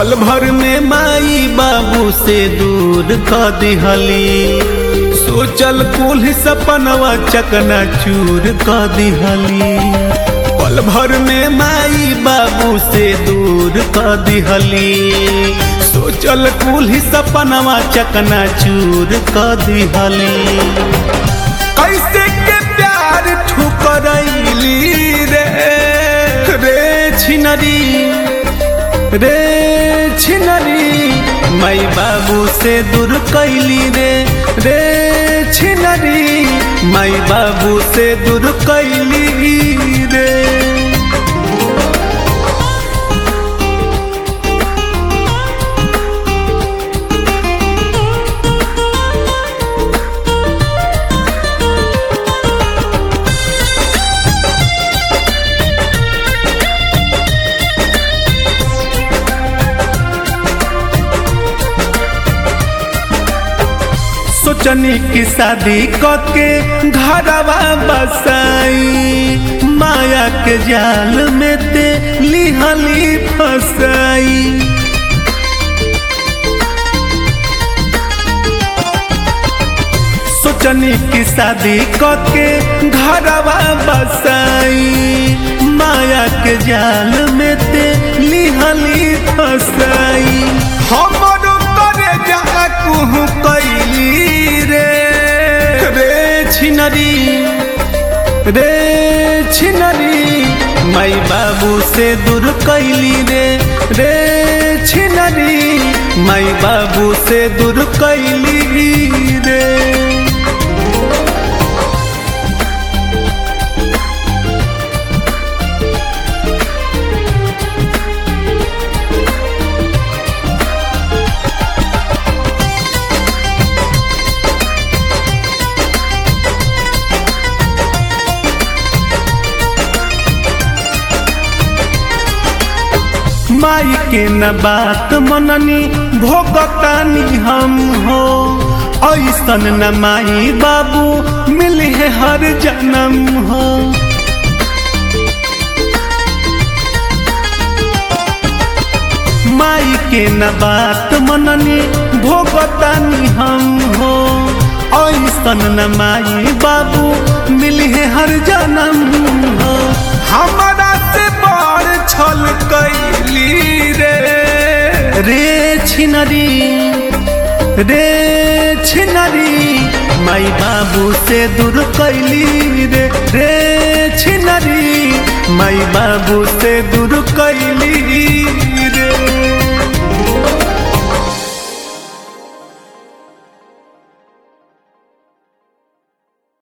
पल भर में माई बाबू से दूर क दिहली सोचल कुल सपनवा चकना चूर क दिहली पल भर में माई बाबू से दूर क दिहली सोचल कुल सपनवा चकना चूर क दिहली कैसे के प्यार ठुकरैली रे रे छिनरी रे छिनरी माई बाबू से दूर कैली रे रे छिनरी माई बाबू से दूर कैली रे सोचनी की शादी के घरवा बसाई माया के जाल में ते लिहली फसाई सोचनी की शादी के घरवा बसाई माया के जाल में ते लिहली फसाई हमरो करे जा कुहू कैली रे रे छिनरी रे छिनरी माई बाबू से दूर कैली रे रे छिनरी माई बाबू से दूर कैली रे माई के न बात मननी भोगतानी हम हो ऐसन न माई बाबू मिले हर जन्म हो माई के न बात मननी भोगतानी हम हो ऐसन न माई बाबू मिले हर जन्म हो हमारा से बड़ छल कैली रे रे छिनरी रे छिनरी माई बाबू से दूर कैली रे रे छिनरी माई बाबू से दूर कैली